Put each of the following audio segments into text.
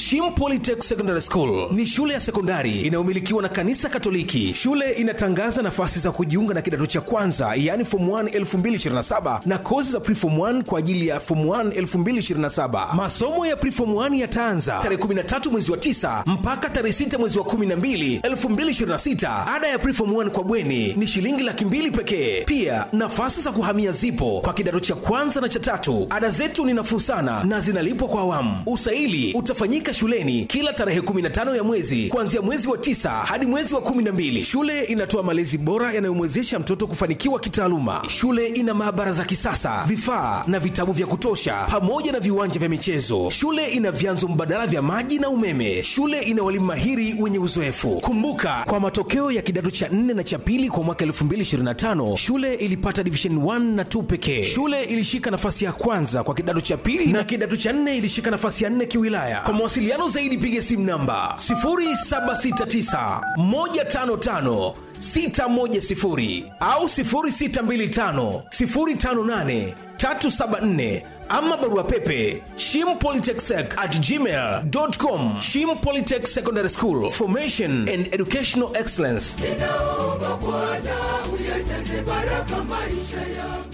Shim Polytech Secondary School ni shule ya sekondari inayomilikiwa na kanisa Katoliki. Shule inatangaza nafasi za kujiunga na kidato cha kwanza, yaani form 1 2027 na kozi za preform 1 kwa ajili ya form 1 2027. Masomo ya preform 1 yataanza tarehe 13 mwezi wa 9 mpaka tarehe 6 mwezi wa 12 2026. Ada ya preform 1 kwa bweni ni shilingi laki mbili pekee. Pia nafasi za kuhamia zipo kwa kidato cha kwanza na cha tatu. Ada zetu ni nafuu sana na zinalipwa kwa awamu. Usaili utafanyika shuleni kila tarehe 15 ya mwezi kuanzia mwezi wa tisa hadi mwezi wa 12. Shule inatoa malezi bora yanayomwezesha mtoto kufanikiwa kitaaluma. Shule ina maabara za kisasa, vifaa na vitabu vya kutosha, pamoja na viwanja vya michezo. Shule ina vyanzo mbadala vya maji na umeme. Shule ina walimu mahiri wenye uzoefu. Kumbuka, kwa matokeo ya kidato cha 4 na cha pili kwa mwaka 2025 shule ilipata division 1 na 2 pekee. Shule ilishika nafasi ya kwanza kwa kidato cha pili na kidato cha 4 ilishika nafasi ya 4 kiwilaya. Kwa mawasiliano zaidi piga simu namba 0769 155 610 au 0625 058 374 ama barua pepe shimpolytechsec at gmail.com shim polytech secondary school formation and educational excellence ninaomba Bwana uyajaze baraka maisha yangu.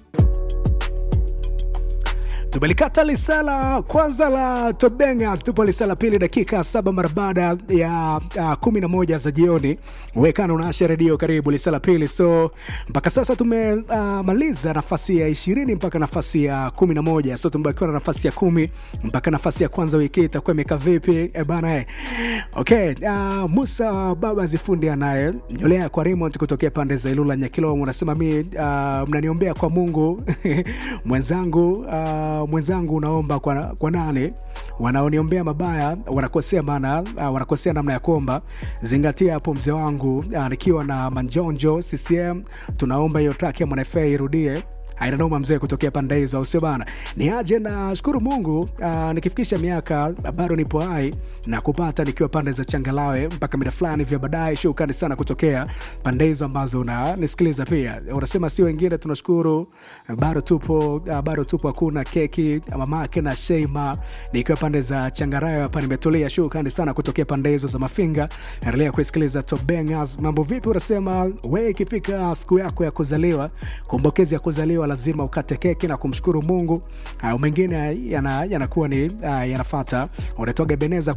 tumelikata lisala kwanza la tobengas tupo lisala pili dakika saba mara baada ya uh, kumi na moja za jioni wekana unaasha redio karibu lisala pili so mpaka sasa tumemaliza uh, nafasi ya ishirini mpaka nafasi ya kumi na moja so tumebakiwa na nafasi ya kumi mpaka nafasi ya kwanza wiki hii itakuwa imekaa vipi e bana e. okay uh, musa baba zifundi anaye nyolea kwa Raymond kutokea pande za ilula nyakilomo unasema mi uh, mnaniombea kwa mungu mwenzangu uh, mwenzangu unaomba kwa, kwa nani wanaoniombea mabaya wanakosea maana uh, wanakosea namna ya kuomba zingatia hapo mzee wangu uh, nikiwa na manjonjo ccm tunaomba hiyo track ya mwanafa irudie ainanoma mzee kutokea pande hizo au sio bana ni aje na shukuru mungu uh, nikifikisha miaka bado nipo hai na kupata nikiwa pande za changalawe mpaka mida fulani vya baadaye shukrani sana kutokea pande hizo ambazo unanisikiliza pia unasema si wengine tunashukuru bado tupo uh, bado tupo hakuna keki mamake na sheima nikiwa pande za changarawe hapa nimetulia shukrani sana kutokea pande hizo za mafinga endelea kuisikiliza tobengas mambo vipi unasema we ikifika siku yako ya kuzaliwa kumbokezi ya kuzaliwa lazima ukate keki na kumshukuru mungu uh, mengine yanakuwa yana ni uh, yanafata unatoga beneza